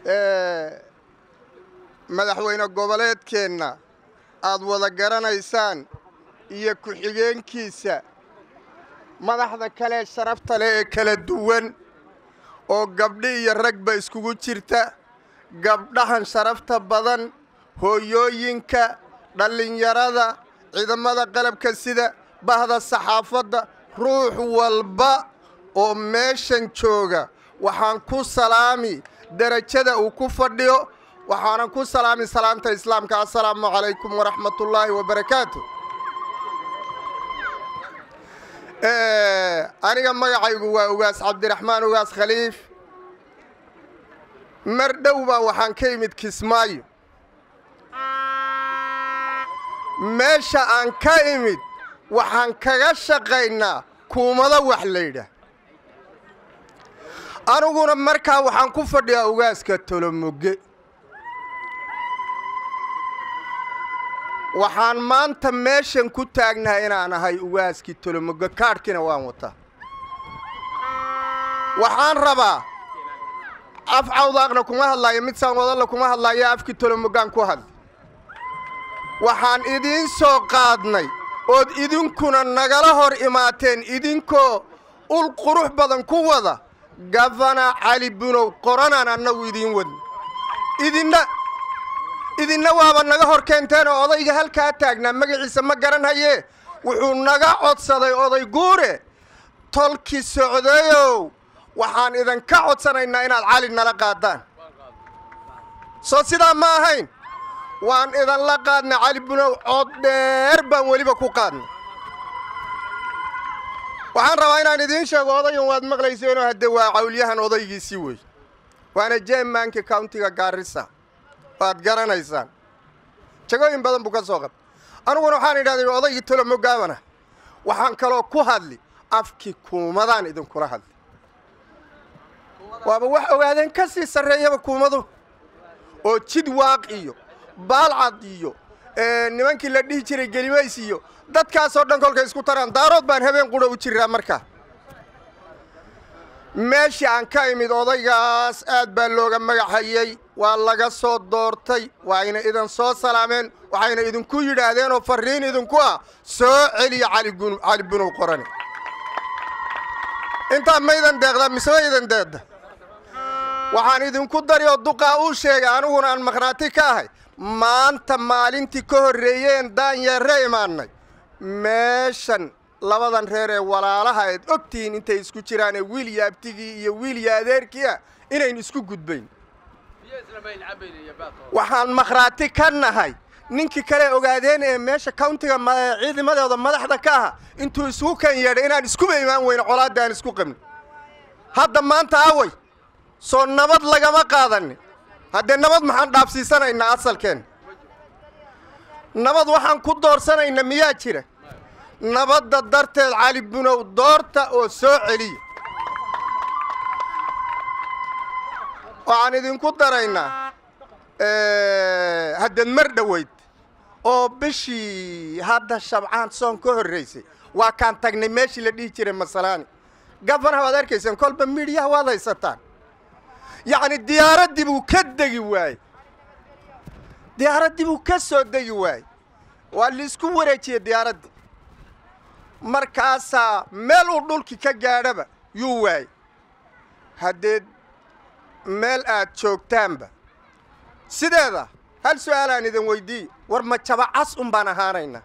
madaxweyne goboleedkeenna aad wada garanaysaan iyo ku-xigeenkiisa madaxda kale sharafta leh ee kala duwan oo gabdhi iyo ragba iskugu jirta gabdhahan sharafta badan hooyooyinka dhallinyarada ciidamada qalabka sida bahda saxaafadda ruux walba oo meeshan jooga waxaan ku salaami derajada uu ku fadhiyo waxaanan ku salaami salaamta islaamka assalaamu calaykum waraxmatullaahi wabarakaatu aniga magacaygu waa ugaas cabdiraxmaan ugaas khaliif mar dhow baa waxaan ka imid kismaayo meesha aan ka imid waxaan kaga shaqaynaa kuumado wax laydhaah aniguna markaa waxaan ku fadhiyaa ugaaska tolomoge waxaan maanta meeshan ku taagnahay inaan ahay ugaaskii tolomoge kaadhkina waan wataa waxaan rabaa af cawdaaqna kuma hadlaayo mid saanwadalla kuma hadlaayo afkii tolomogaan ku hadli waxaan idiin soo qaadnay ood idinkuna nagala hor imaateen idinkoo ul qurux badan ku wada gafana cali bunow qoranaan annagu idiin wadn idinna idinna waaba naga hor keenteen oo odayga halkaa taagnaa magaciisa ma garanhayee wuxuu naga codsaday oday guure tolki socdayow waxaan idinka codsanaynaa inaad cali nala qaadaan soo sidaa ma ahayn waan idinla qaadnay cali bunow cod dheer baan weliba ku qaadnay waxaan rabaa inaan idiin sheego odayan waad maqlayseenoo hadde waa cawlyahan odaygiisii wey waana jeemaanki countiga gaarisa waad garanaysaan jagooyin badan buu ka soo qabtay aniguna waxaan idhahday odaygii tolomogaabana waxaan kaloo ku hadli afkii kuumadaan idinkula hadli waaba wax ogaadeen ka sii sarreeyaba kuumadu oo jid waaq iyo baalcad iyo nimankii la dhihi jiray gelimays iyo dadkaasoo dhan kolkay isku taraan daarood baan habeen qudha u jiraa markaa meeshii aan ka imid odaygaas aad baa looga magacayey waa laga soo doortay waayna idin soo salaameen waxayna idinku yidhaahdeen oo farriin idinku ah soo celiya cali bunow qorani intaa maydan deeqdaa mise ma idan deedda waxaan idinku dari oo duqaa uu sheegay aniguna aan maqhraati ka ahay maanta maalintii ka horreeyeen daanyeerre imaannay meeshan labadan reer ee walaalaha eed ogtihiin intay isku jiraanee wiil iyo abtigii iyo wiil iyo adeerkii ah inayn isku gudbayn waxaan makhraati ka nahay ninkii kale ogaadeen ee meesha countiga ciidamadeeda madaxda ka aha intuu isugu kan yeedhay inaan iskuba imaan weyno colaadda aan isku qabnin hadda maanta away soo nabad lagama qaadanin haddee nabad maxaan dhaafsiisanaynaa asalkeen nabad waxaan ku doorsanaynaa miyaa jira nabadda darteed cali bunow doorta oo soo celiya waxaan idinku daraynaa haddeed mar dhoweyd oo bishii hadda shabcaan soon ka horraysay waa kaan tagnay meeshii la dhihi jiray masalaani gafanaha waad arkayseen kolba midhiyaha waad haysataan yacni diyaaraddii buu ka degi waayey diyaaraddii buu ka soo degi waayey waa laisku wareejiyey diyaaraddii markaasaa meel uu dhulki ka gaadhaba yuu waayey haddee meel aad joogtaanba sideeda hal su-aalaan idin weyddiiye war ma jabacas un baan ahaanaynaa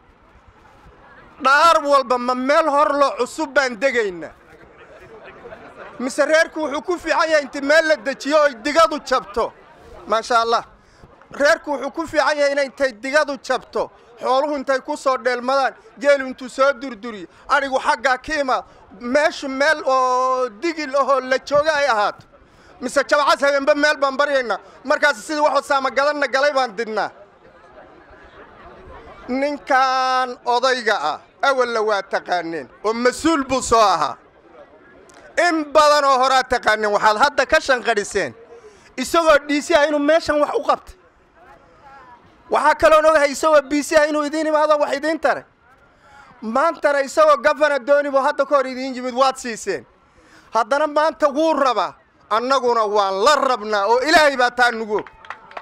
dhaar walba ma meel horloo cusub baan degaynaa mise reerku wuxuu ku fiican yahay inti meel la dejiyo oy digadu jabto maasha allah reerku wuxuu ku fiican yahay inay intay digadu jabto xooluhu intay ku soo dheelmadaan geelu intuu soo durduriyo adhigu xaggaa ka imaad meeshu meel oo digil ahoo la jooga ay ahaato mise jabacas habeenba meel baan baryaynaa markaas sidii waxuu saamagadanna galay baan didnaa ninkan odayga ah awalla waa taqaaneen oo mas-uul buu soo ahaa in badan oo horaa taqaaneen waxaad hadda ka shanqadhiseen isagoo dhiisi ah inuu meeshan wax u qabtay waxaa kaloon ogahay isagoo biisi ah inuu idiin imaado wax idiin taray maantana isagoo gafana dooni buu hadda ka hor idiin yimid waad siiseen haddana maanta wuu rabaa annaguna waan la rabnaa oo ilaahay baa taa nugu og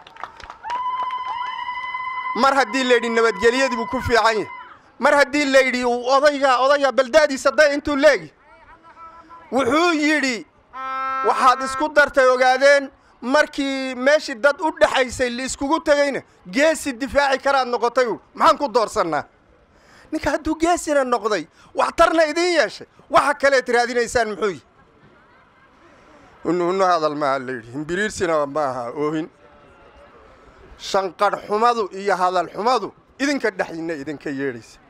mar haddii layidhi nabadgelyadii buu ku fiican yahay mar haddii layidhi odayga odayga baldaadiisa day intuu leegi wuxuu yidhi waxaad isku dartay ogaadeen markii meeshii dad u dhexaysay laiskugu tegayna geesi difaaci karaad noqotay u maxaan ku doorsannaa ninka hadduu geesina noqday waxtarna idiin yeeshay waxa kaleed raadinaysaan muxuu yihi hunno hadal maaha layidhi himbiriirsina ma aha oohin shanqadh xumadu iyo hadal xumadu idinka dhexdiinna idinka yeedhaysa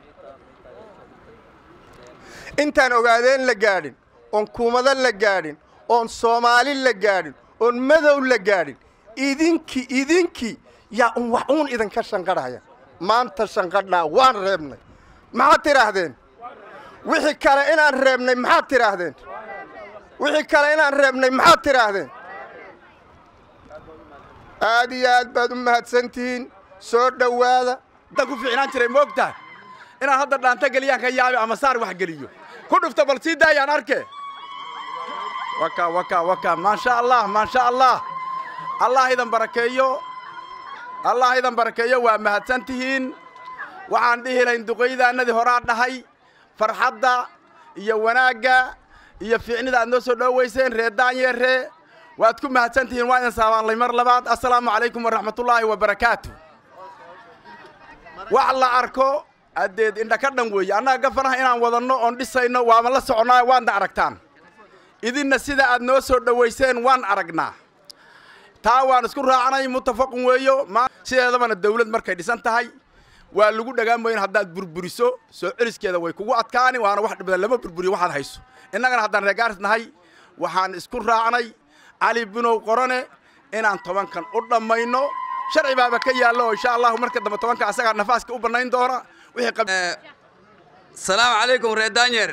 intaan ogaadeen la gaadhin oon kuumado la gaadhin oon soomaali la gaadhin oon madow la gaadhin idinki idinki yaa un wax uun idinka shanqadhaya maanta shanqadhaa waan reebnay maxaad tidhaahdeen wixii kale inaan reebnay maxaad tidhaahdeen wixii kale inaan reebnay maxaad tidhaahdeen aad iyo aad baad u mahadsantihiin soo dhowaada da ku fiicnaan jiray ma og tahay inaan hadda dhaanta geliyaan ka yaabi ama saar wax geliyo ku dhufta bal sii daayaan arke waka waka waka maasha allah maasha allah allah idan barakeeyo allah idan barakeeyo waa mahadsan tihiin waxaan dhihi lahayn duqaydaannadii horaa dhahay farxadda iyo wanaagga iyo fiicnida aad noo soo dhowayseen ree daanyeeree waad ku mahadsan tihiin waa idin saabaanlay mar labaad assalaamu calaykum waraxmatullaahi wabarakaatu wax la arko addeed indha ka dhan weeye annaga gafanaha inaan wadanno oon dhisayno waama la soconnaa waadna aragtaan idinna sida aad noo soo dhowayseen waan aragnaa taa waan isku raacnay muttafaqun weeyo sideedabana dawlad markay dhisan tahay waa lagu dhagaan mooyin haddaad burburiso soo celiskeeda way kugu adkaani waana wax dhibada lama burburiyo waxaad hayso innagana haddaan reegaaris nahay waxaan isku raacnay cali binow qorane inaan tobankan u dhammayno sharci baaba ka yaallo oo insha allahu marka dambe tobanka asagaa nafaaska u bannayn doona wixii salaamu calaykum ree daanyeer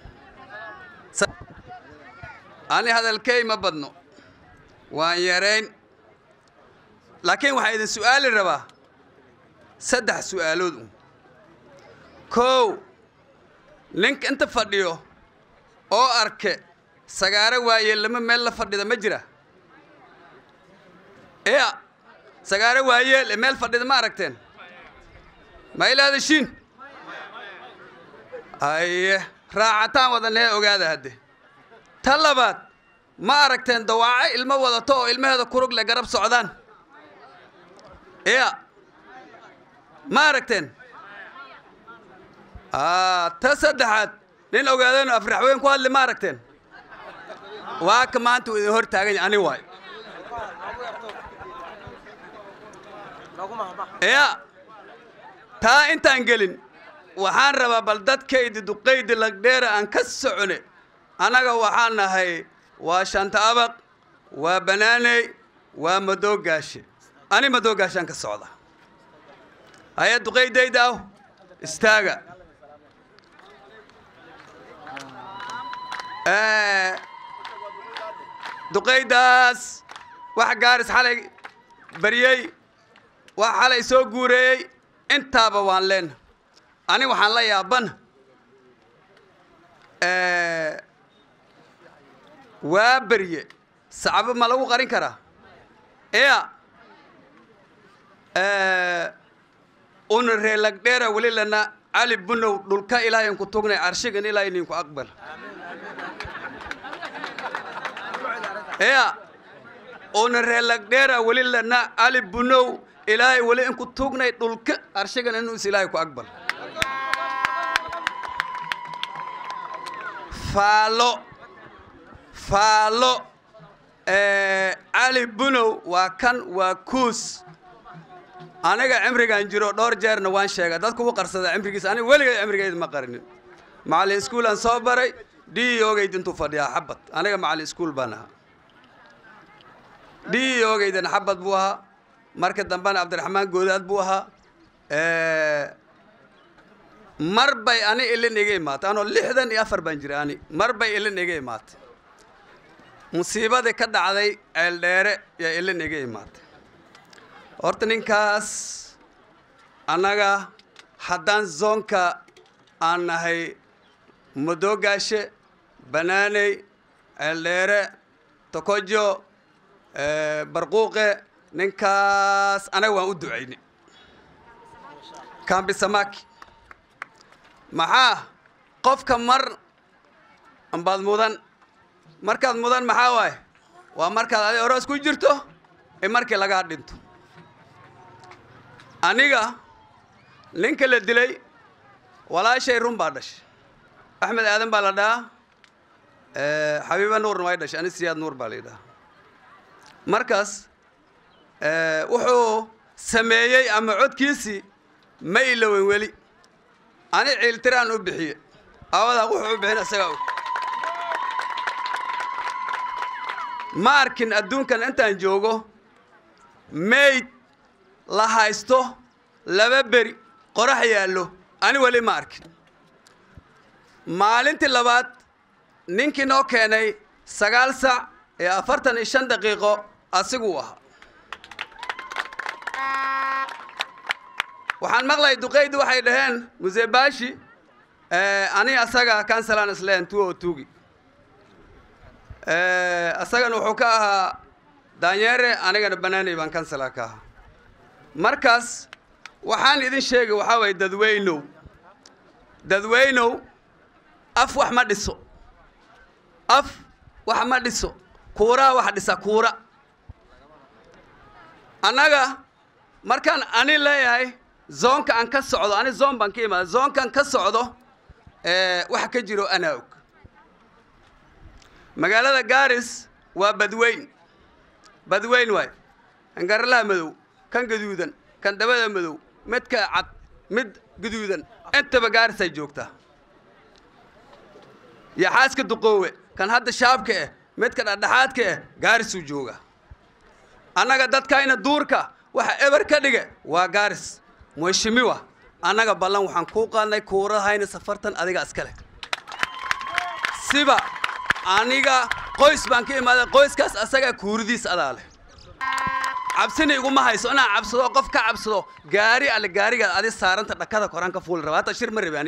ani hadalkey ma badno waan yarayn laakiin waxaa idin su'aali rabaa saddex su'aalood un kow ninka inta fadhiyo oo arke sagaaro waaye lama meel la fadhida ma jira ya sagaaro waayeel ee meel fadhida ma aragteen ma ilaadashiin aye raacataan wadanee ogaada hadde ta labaad ma aragteen dawaaco ilmo wadato oo ilmaheeda kurug le garab socdaan ya ma aragteen ta saddexaad nin ogaadeen afraxweyn ku hadli ma aragteen waa ka maanta uu idin hor taagan ani waay ya taa intaan gelin waxaan rabaa bal dadkaydi duqaydi lagdheera aan ka socone annaga waxaan nahay waa shanta abaq waa banaaney waa madoogaashe ani madoogaashaan ka socda haya duqaydayda aw istaaga duqaydaas wax gaaris xalay baryey wax xalay soo guureeyey intaaba waan leena ani waxaan la yaabana waa berye sacbo ma lagu qarin karaa ya una reelagdheera weli lana cali bunow dhulka ilaahayn ku tugnay carshigan ilaahay ninku aqbal ya una reelagdheera weli lana cali bunow ilaahay weli inku tugnay dhulka carshigan inuu is ilaahay ku aqbal faalo faalo cali bunow waa kan waa kuus aniga cimrigaan jiro dhowr jeerna waan sheega dadku u qarsada cimrigiisa aniga weligay cimrigayda ma qarinin macallin iskuulaan soo baray d ogayd intuu fadhiyaa xabad aniga macallin iskuul baan ahaa d ogaydana xabad buu ahaa marka dambena cabdiraxmaan goodaad buu ahaa mar bay ani ilin iga imaatay anoo lixdan iyo afar baan jira ani mar bay ilin iga imaatay musiibadii ka dhacday ceeldheere yaa ilin iga imaatay horta ninkaas annaga haddaan zoonka aan nahay madoogaashe banaaney ceeldheere tokojo barquuqe ninkaas anaga waan u ducaynay kambisamaki maxaa qofka mar ambaad mudan markaad mudan maxaa waaye waa markaad adi oroos ku jirto ee markii lagaa dhinto aniga ninka la dilay walaashay run baa dhashay axmed aadan baa la dhahaa xabiiba nuurna way dhashay ani siyaad nuur baa la yidhaha markaas wuxuu sameeyey ama codkiisii ma ilowen weli ani ciiltiraan u bixiye awadaa wuxuu u bixin isagaa og ma arkin adduunkan intaan joogo mayd la haysto laba beri qorax yaallo ani weli ma arkin maalintii labaad ninkii noo keenay sagaal sac ee afartan iyo shan daqiiqo asiguu ahaa waxaan maqlayay duqeydi waxay dhaheen museebaashi ani asaga kansalan isleen two o tugi asagana wuxuu ka ahaa daanyeere anigana banaanay baan kansala ka ahaa markaas waxaan idin sheegay waxaa waye dadweynow dadweynow af wax ma dhiso af wax ma dhiso kuuraa wax dhisa kuura annaga markaan ani leeyahay zoonka aan ka socdo ani zoon baan ka imaada zoonkaan ka socdo waxa ka jiro anaa og magaalada garis waa badweyn badweyn waay kan garalaha madow kan gaduudan kan dabada madow midka cad mid gaduudan intaba gaarisay joogtaa yaxaaska duqoowe kan hadda shaabka ah midka dhexdhexaadka ah gaarisuu joogaa annaga dadkayna duurka waxa eber ka dhige waa gaaris muheshimiwa annaga ballan waxaan kuu qaadnay kuurahayna safartan adiga iska leh siba aniga qoys baan ka imaaday qoyskaas asagaa kuuridiis adaa leh cabsina iguma hayso inaan cabsado qof ka cabsado gaari alle gaarigaad adi saaranta dhakada koraan ka fuuli raba hata shir ma rabi ani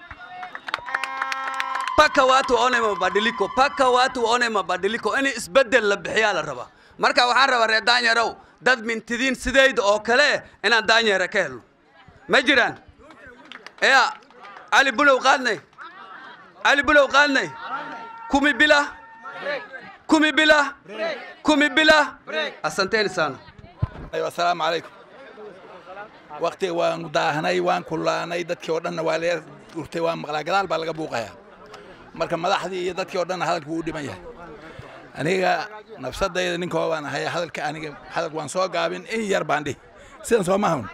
paka watu waone mabadiliko paka watu waone mabadiliko in isbedel la bixiyaa la rabaa marka waxaan rabaa reer daanyarow dad mintidiin sidayda oo kale inaan daanyara ka helno ma jiraan ya cali bulow qaadnay cali bulow qaadnay kumi bila kumi bila kumi bila asanteni sana aywa assalaamu calaykum waktiga waan daahnay waan kullaanay dadkii oo dhanna waa leer urtay waan maqlaa gadaal baa laga buuqayaa marka madaxdii iyo dadkii oo dhanna hadalku wuu dhiman yahay aniga nafsadayda ninkoo baan ahay hadalka aniga hadalku waan soo gaabin in yar baan dhihi sidan soo mahun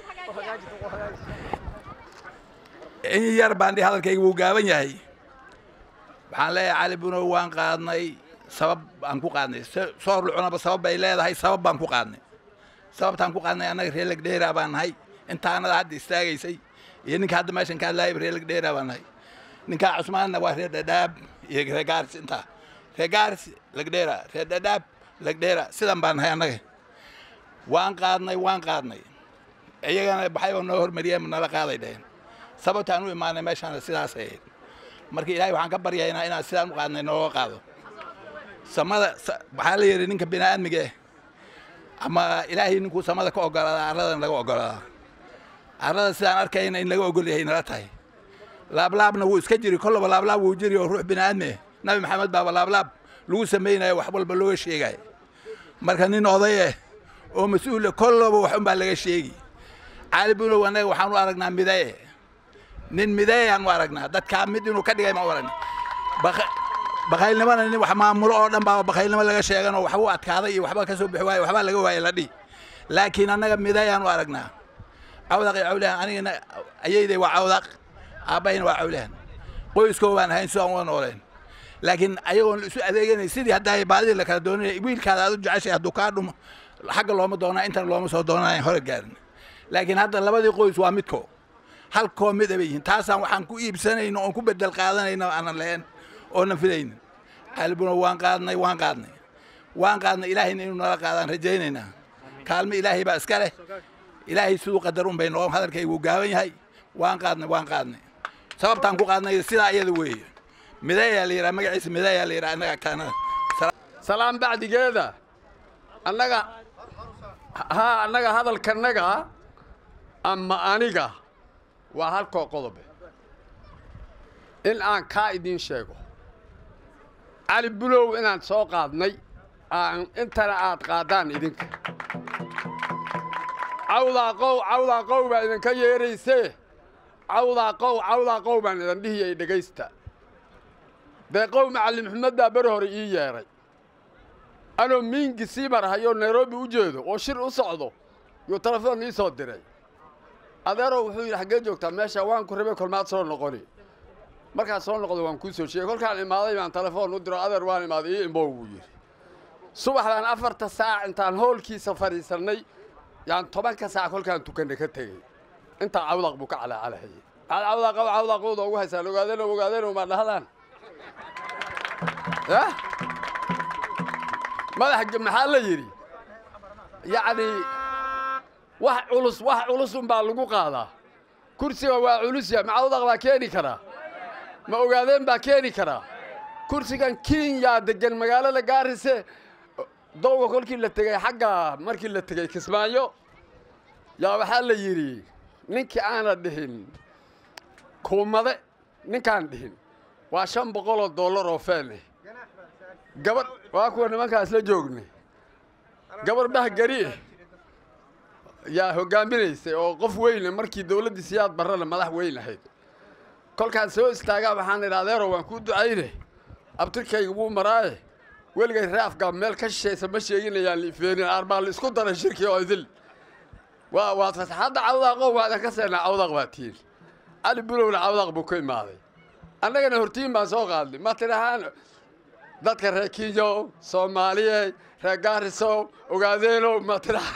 in yar baan dhihi hadalkayga wuu gaaban yahay waxaan leeyahay cali bunow waan qaadnay sabab aan ku qaadnay soor lucunaba sabab bay leedahay sabab baan ku qaadnay sababtaan ku qaadnay annaga reer legdheera baan nahay intaanada hadda istaagaysay iyo ninka hadda meeshan ka hadlaayay reer legdheera baan nahay ninkaa cusmaanna waa reer dhadhaab iyo reer gaaris intaa reer gaaris legdheera reer dhadhaab legdheera sidan baan nahay annaga waan qaadnay waan qaadnay iyagana waxayba noo hormariyeen nala qaaday dheheen sababtaan u imaanay meeshaana sidaas ahayd marka ilaahay waxaan ka baryaynaa inaan sidaan u qaadnay nooga qaado samada waxaa la yidhi ninka bini'aadmiga ah ama ilaahay ninkuu samada ka ogolaadaa arladan laga ogolaadaa arlada sidaan arkayna in laga ogol yahay nala tahay laablaabna wuu iska jiri kollaba laablaab wuu jiri oo ruux bini'aadmi ah nabi maxamed baaba laablaab lagu samaynayo wax walba looga sheegaya marka nin oday ah oo mas-uula kollaba wax unbaa laga sheegi caali bunow annaga waxaan u aragnaa midaye nin mideeyaan u aragnaa dadkaa mid inuu ka dhigay ma u aragnaa bakaylnimana nin wax maamulo oo dhan baa bakaylnimo laga sheegan oo waxbuu adkaaday iyo waxba ka soo bixi waaye waxbaa laga waayey la dhihi laakiin annaga mideeyaan u aragnaa cawdaq iyo cawlahan anigana ayayday waa cawdaq aabbahayna waa cawlahan qoyskoo baan ahayn sidaan uga nooleen laakiin ayagoon isu adeeganay sidii haddaa baadidii la kala doonanaya wiilkaada aad u jeceshay hadduu kaa dhumo xagga looma doonaa intana looma soo doonanayn hore gaarin laakiin hadda labadii qoys waa midko halkoo mid abay yihiin taasaan waxaan ku iibsanayno oon ku bedel qaadanayno aanan lahayn oonan filaynin qalbuna waan qaadnay waan qaadnay waan qaadnay ilaahayna inuu nala qaadaan rajaynaynaa kaalmo ilaahay baa iska leh ilaahay siduu qadar un bay noo hadalkaygu gaaban yahay waan qaadnay waan qaadnay sababtaan ku qaadnay sidaa iyada weeye mideeyaa la yidhaha magaciisa mideeyaa la yidhaha annaga agtaanada salaan bacdigeeda annaga haa annaga hadalkanaga ama aniga waa halkoo qodobe in aan kaa idiin sheego cali bulow inaan soo qaadnay aan intana aad qaadaan idinka cawdaa qow cawdaa qow baa idinka yeeraysee cawdaa qow cawdaa qow baan idin dhihiyay dhegaysta dee qow macallin maxamed baa beri hore ii yeedhay anoo miingi sii marhayo nairobi u jeedo oo shir u socdo yuu telefoon ii soo diray adeerow wuxuu yidhi xaggee joogtaa meesha waan ku rabay kolmaad soo noqoni markaan soo noqdo waan kuu soo sheegay kolkaan imaaday baan telefoon u diro adeer waan imaaday ii imow buu yidhi subax baan afarta saac intaan hoolkiisa fadhiisannay yaan tobanka saac kolkaan tukanna ka tegey intaa cawdaq buu ka calaacalahayay maxaad cawdaqow cawdaqowda ugu haysaan ogaadeno ogaadeno maa dhahdaan yah madax maxaa la yidhi yacni wax culus wax culus unbaa lagu qaadaa kursiga waa culusya ma cawdaq baa keeni karaa ma ogaadeen baa keeni karaa kursigan kenya degan magaalada gaarise dowga kolkii la tegey xagga markii la tegey kismaayo yaa waxaa la yidhi ninkii aana dhihin kuumade ninkaan dhihin waa shan boqoloo dollar oo feene gabadh waa kuwa nimankaas la joognay gabarh bahgari yaa hoggaaminaysay oo qof weyne markii dawladdii siyaad barrana madax weyn ahayd kolkaan soo istaagaa waxaan idha adeero waan kuu ducayne abtirkayga wuu maraaye weligay raafgaa meel ka shishaysa ma sheeginayaan liifeenin aarbaa la isku daray shirkii oo idil waa waad fasaxadda cawdaaqo waadan ka seenaa cawdaq baa tiin cali bulowna cawdaq buu ku imaaday annagana hortiin baan soo qaadnay ma tidhahaan dadka reer kinyow soomaaliye reer gaarisow ogaadeenow ma tidhaha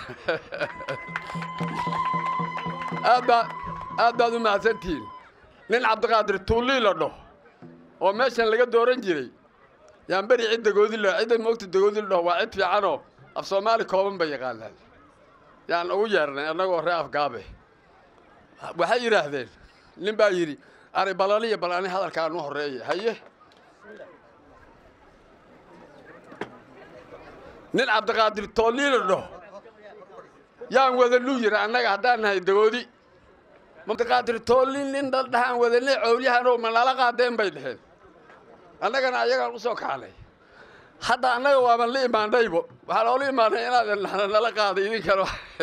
aad baa aad baad u mahadsantihiin nin cabdiqaadir tuullii la dhaho oo meeshan laga dooran jiray yaan beri cid dagoodi la cidda moogta dagoodi la dhaho waa cid fiicanoo af soomaali kooban bay yaqaanaan yaan ugu yeernay annagoo ree afgaabe waxay yidhaahdeen nin baa yidhi ari balaniya bal ani hadalkaan u horreeya haye nin cabdiqaadir toolii la dhaho yaan wadanu yidhi annaga haddaan nahay dagoodi cabdiqaadir toolli nin dhaldhahaan wadane cowlyahanoo ma nala qaadeen bay dheheen annagana ayagaan u soo kacnay hadda annaga waaban la imaanaybo waxaa loola imaanay inaadan nala qaaday idinkana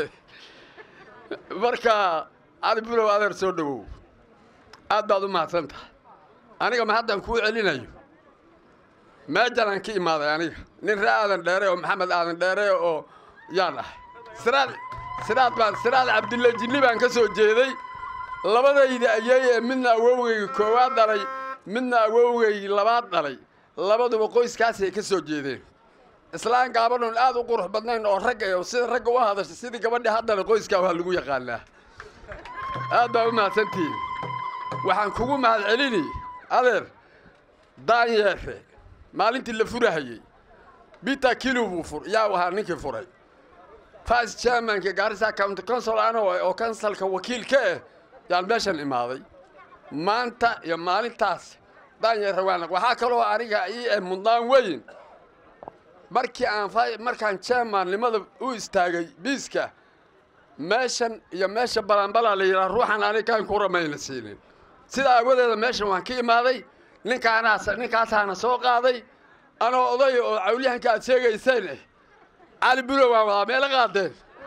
marka cali bulow adeer soo dhowow aad baad u mahadsan tahay aniga ma haddaan kuu celinayo meejanaan ka imaaday aniga nin ree aadan dheere oo maxamed aadan dheere oo yaan ahay siraad siraad baan siraad cabdilla jinni baan ka soo jeeday labadayda ayay ee midna awowgayga koowaad dhalay midna awowgaygi labaad dhalay labaduba qoyskaasay ka soo jeedeen islaan gaabadhoon aad u qurux badnayn oo ragga oo sida ragga u hadasha sidii gabadhii haddana qoyskaa waa lagu yaqaanaa aad baa u mahadsantihiin waxaan kugu mahad celini adeer daanyeere maalintii la furahayey bita kilo buu fur yaa ahaa ninkii furay vice chairmanka gaarisa county council ano oo kansalka wakiilka eh yaan meeshan imaaday maanta iyo maalintaas daanyeere waan waxaa kaloo aniga ii eh mudnaan weyn markii aan markaan chairmannimada u istaagay biiska meeshan iyo meesha balanbalaa la yidhaha ruuxan anigaan ku ramayna siinin sidaa aawadeeda meeshan waan ka imaaday ninkaanaas ninkaasaana soo qaaday anoo oday oo cawlyahanka aad sheegayseen eh cali bulow waan wadaa meela qaadeen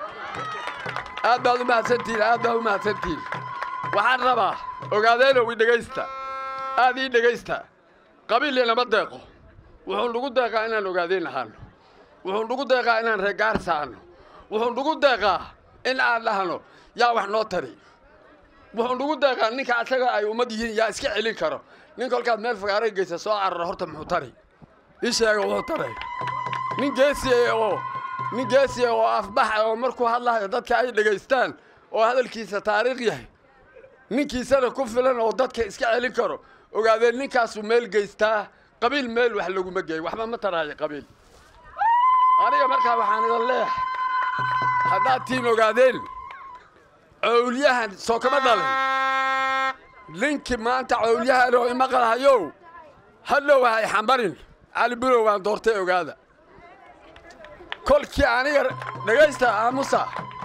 aad baad u mahadsantihiin aad baad u mahadsantihiin waxaan rabaa ogaadeenow i dhegaysta aad ii dhegaysta qabiil inama deeqo wuxuu nagu deeqaa inaan ogaadeen ahaano wuxuu nagu deeqaa inaan reegaarsa ahno wuxuu nagu deeqaa in aan dhahno yaa wax noo tari wuxuu nagu deeqaa ninka asaga ay ummad yihiin yaa iska celin karo nin kolkaad meel fagaaray geysa soo carara horta muxuu tari ii sheega wuxuu taray nin geesiya oo nin geesiya oo afbaxa oo markuu hadlahayo dadka ay dhegaystaan oo hadalkiisa taariikh yahay ninkiisana ku filan oo dadka iska celin karo ogaadeen ninkaasuu meel geystaa qabiil meel wax laguma geey waxba ma taraayo qabiil aniga markaa waxaan idan leeyahay haddaad tiin ogaadeen cowlyahan soo kama dhalin ninkii maanta cowlyahan oo imaqalhayow hadhow hay xambarin cali bulow waan doortay ogaada kolkii aniga dhegaysta aamusa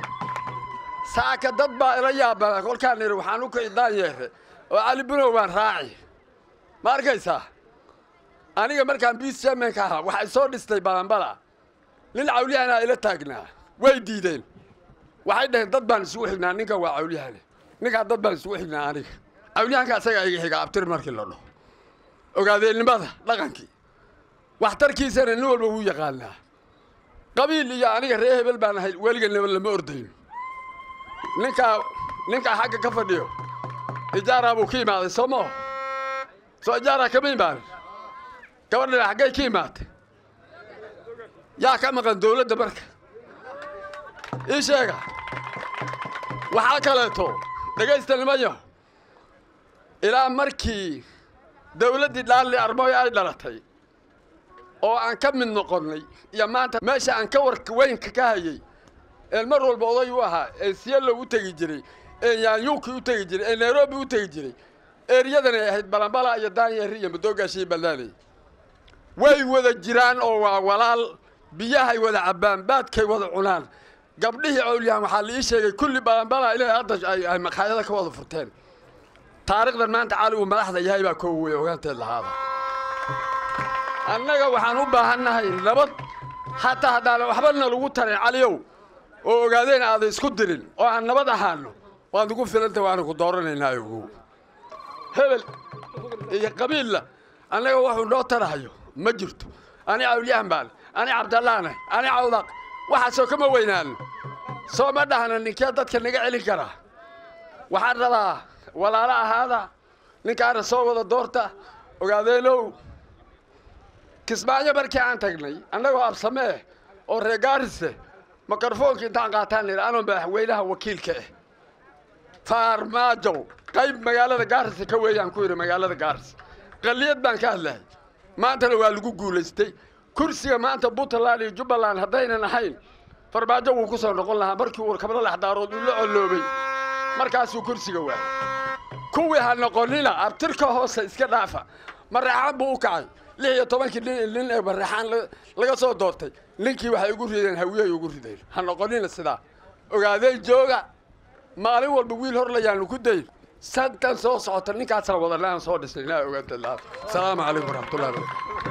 saaka dad baa ila yaabana kolkaan idhi waxaan u kici daanyeere oo cali bunow baan raaci ma arkaysaa aniga markaan biis chairmanka ahaa waxay soo dhistay balanbala nin cawliyahanaa ila taagnaa way diideen waxay dhaheen dad baan isugu xignaa ninkan waa cawliyahane ninkaan dad baan isugu xignaa aniga cawliyahanka asagaa iga xiga abtir markii la dhaho ogaadeennimada dhaqankii waxtarkiisana nin walba wuu yaqaanaa qabiil iyo aniga ree hebel baan ahay weliganaba lama ordayn ninkaa ninkaa xagga ka fadhiyo ijaaraa buu ka imaaday soo moo soo ijaaraa kama imaanin gabadhana xaggay ka imaatay yaa ka maqan dawladda marka ii sheega waxaa kaleeto dhegaysta nimanyo ilaa markii dawladdii dhaalli armooy ay dhalatay oo aan ka mid noqonnay iyo maanta meesha aan ka warka weynka ka hayay ee mar walba oday u ahaa ee siyalo u tegi jiray ee yaanyuuki u tegi jiray ee nairobi u tegi jiray eeryadanay ahayd balambala iyo daanyeeri iyo madoogaashii ballaanay way wada jiraan oo waa walaal biyahay wada cabbaan baadkay wada cunaan gabdhihii cawliyahan waxaa la ii sheegay kulli balambala inay hadda ay ay maqaayada ka wada furteen taariikhdan maanta cali uu madaxda yahay baa koo wey ogaanteed lahaada annaga waxaan u baahannahay nabad hataa haddaan waxbana lagu tarin caliyow oo ogaadeen aadan isku dirin oo aan nabad ahaano waad ugu filanta waana ku dooranaynaa ogow hebel iyo qabiilla annaga waxuu noo tarahayo ma jirto ani cawliyahan baan ani cabdallaanah ani cawdaq waxaasoo kama weynaano soo ma dhahna ninkee dadka naga celin karaa waxaan rabaa walaalo ahaada ninkaana soo wada doorta ogaadeenow kismaayo markii aan tagnay annagoo absamee oo reer gaarise mikrofoonka intaan qaataan nidhi anoo madaxweynaha wakiilka ah faarmaajow qayb magaalada gaarise ka weeyaan ku yidhi magaalada gaarise qalliyad baan ka hadlahay maantana waa lagu guulaystay kursiga maanta puntland iyo jubbaland haddaynan ahayn farmaajo wuu ku soo noqon lahaa markii uu kabla laxdaarood uu la colloobay markaasuu kursiga waayay kuwii ha noqonina abtirka hoose iska dhaafa maraxaan buu u kacay lix iyo tobankii nin nin ee maraxaan laga soo doortay ninkii waxay ugu rideen hawiyay ugu rideen ha noqonina sidaa ogaadeen jooga maalin walba wiil hor layaanu ku dayn santan soo socota ninkaasna wadanaan soo dhisnay ilaa ogaanta laa asalaamu calaykum waraxmatullahi wabarakatu